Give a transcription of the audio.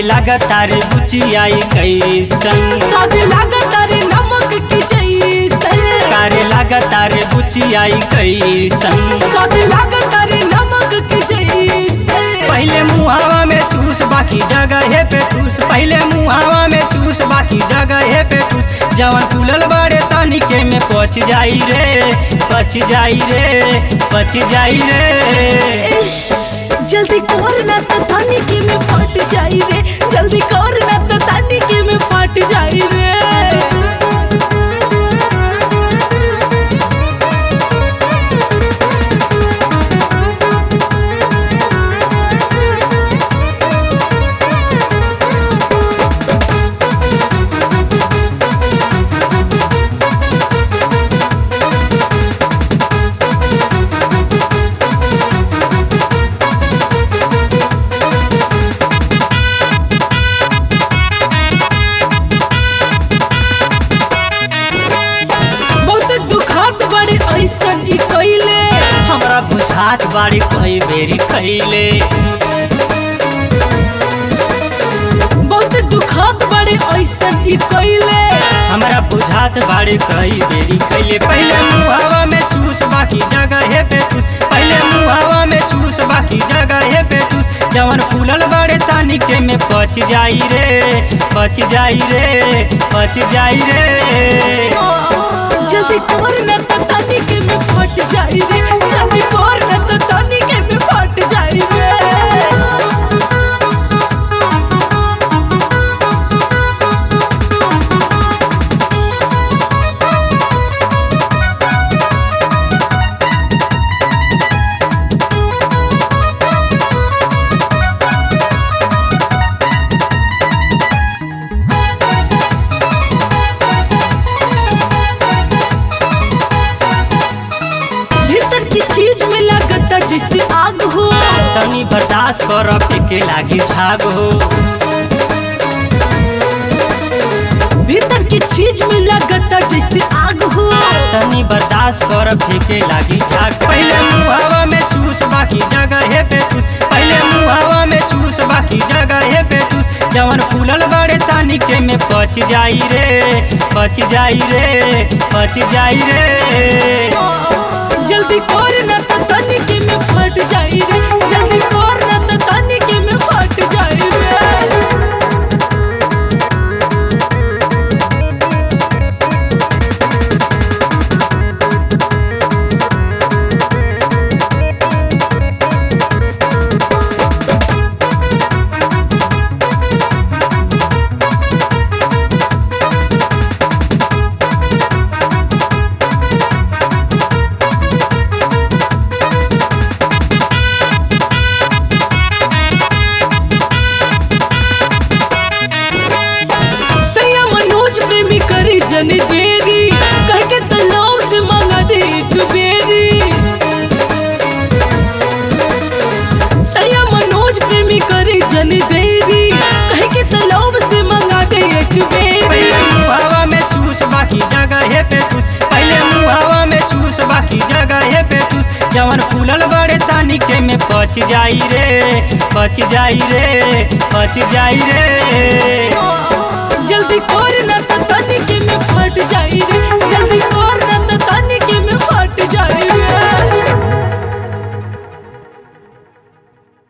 लगातार बुचियाई कैसन सादे लागत रे नमक की जैसन कारे लगातार बुचियाई कैसन सादे लागत रे नमक की जैसन पहले मुहावा में चूस बाकी जगह पे ठूस पहले मुहावा में चूस बाकी जगह पे ठूस जवन फूलल बाड़े तनिके में पच जाई रे पच जाई रे पच जाई रे जल्दी कर ना तो तानी के में फट जाई रे जल्दी कर ना तो तानी के में फट जाई रे बहुत दुखात बड़े ऐसन ई कइले हमरा बुझात बाड़ी कई बेरी कैले बहुत दुखात बड़े ऐसन ई कइले हमरा बुझात बाड़ी कई बेरी कैले पहले मुहावा में चूस बाकी जगह पे ठूस पहले मुहावा में चूस बाकी जगह पे ठूस जवन फूलल बाड़े तानिके में पच जाई रे पच जाई रे पच जाई रे जल्दी कर ना तो तानी के में फट जाई रे जल्दी कर ना तो तानी के में फट जाई रे भीतर की चीज में लगता जैसे आग हो तनी बर्दाश्त कर के लागी झाग हो भीतर की चीज में लगता जैसे आग हो तनी बर्दाश्त कर फेंके लागी झाग पहले मुहावा में चूस बाकी जगह पे ठूस पहले मुहावा में चूस बाकी जगह पे ठूस जवन फूलल बाड़े तानिके में पच जाई रे पच जाई रे पच जाई रे जल्दी कर ना तो तानी के में फट जाई रे जल्दी कर ना तो तानी के में फट जाई रे सैया मनोज प्रेमी करी जन देरी कह के तलाव से मांगा दे एक बेरी सैया मनोज प्रेमी करी जन देरी कह के तलाव से मांगा दे एक पहले बेरी मुहावा में चूस बाकी जगह पे ठूस पहले मुहावा में चूस बाकी जगह पे ठूस जवन फूलल बाड़े तानिके में पच जाई रे पच जाई रे पच जाई रे जल्दी कर